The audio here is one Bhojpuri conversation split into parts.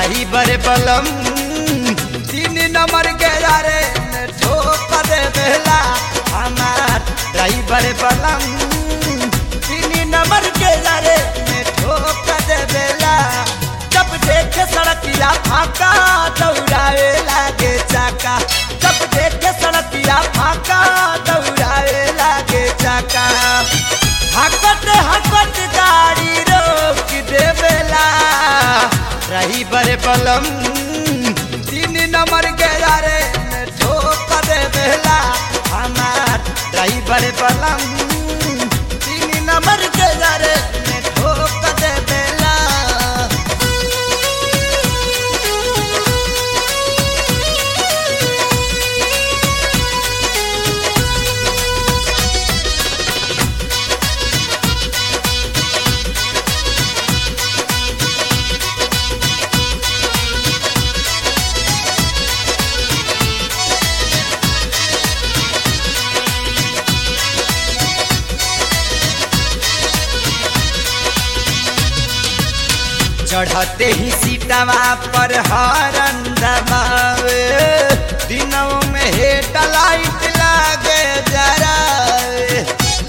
ड्राइवर बलम तीन नंबर के यारे ने ठोक दे बेला हमार ड्राइवर बलम तीन नंबर के यारे ने ठोक दे बेला जब देखे सड़किया फाका दौड़ावे लागे चाका जब देखे सड़किया फाका दौड़ावे लागे चाका हकत हकत गाड़ी रोक देवेला रही बड़े बलम तीन नंबर के यारे ने ठोक देवेला हमार रही बड़े बलम तीन नंबर के यारे ने ठोक देवेला चढ़ते ही सीटवा पर हरन दबावे दिनों में हेड लाइट लागे जरावे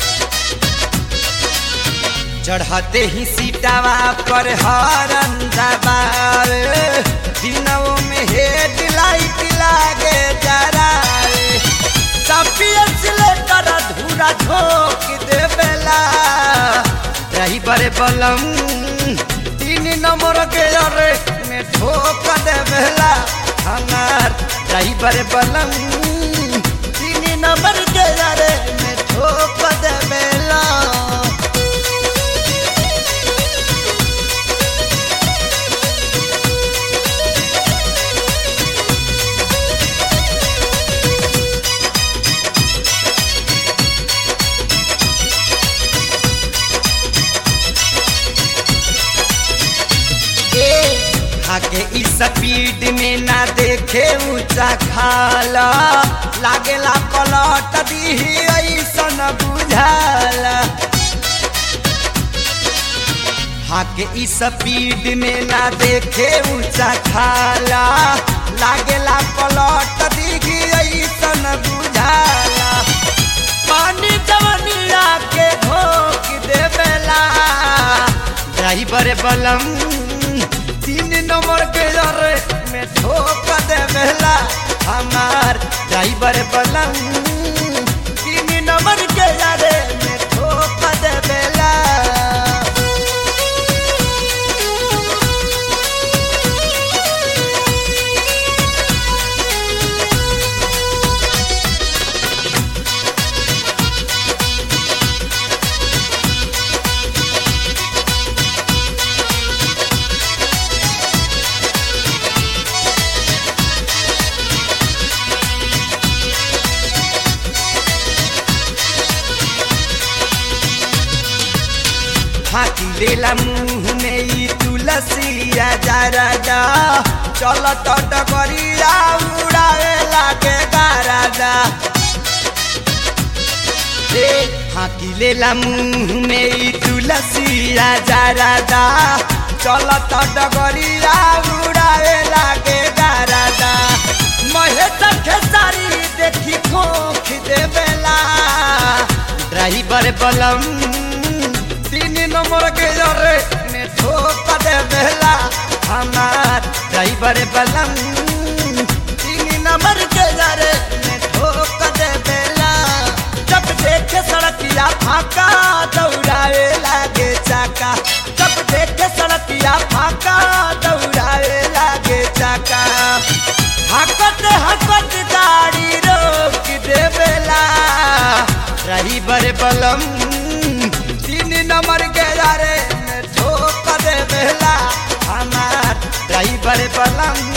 चढ़ते ही सीटवा पर हरन दबावे दिनों में हेड लाइट लागे जरावे सपियस लेकर धूरा झोंक देवेला ड्राइवर बलम तीन नंबर के अरे में ठोक देवेला हमार ड्राइवर बलम तीन नंबर के अरे में ठोक देवेला आगे इस स्पीड में ना देखे ऊंचा खाला लागेला पलट दी ऐसन बुझाला आगे इस स्पीड में ना देखे ऊंचा खाला लागेला पलट दी ऐसन बुझाला पानी जवनिया के धोक देवेला ड्राइवर बलम तीन नंबर के जरे में ठोक देवेला हमार ड्राइवर बलम तीन नंबर के जरे में ठोक देवेला फाकी लेला मुंह में ई तुलसिया जरादा चल टट करिया उड़ावे लागे गारादा रे फाकी लेला मुंह में ई तुलसिया जरादा चल टट करिया उड़ावे लागे गारादा महेश खेसारी देखी खोख देवेला ड्राइवर बलम तीन नंबर के जरे में ठोक दे बेला हमार ड्राइवर बलम तीन नंबर के जरे में ठोक दे बेला जब देखे सड़किया फाका दौड़ावे लागे चाका जब देखे सड़किया फाका दौड़ावे लागे चाका हकत हकत गाड़ी रोक देवेला ड्राइवर बलम तीन नंबर के यारे में ठोक देवेला हमार ड्राइवर बलम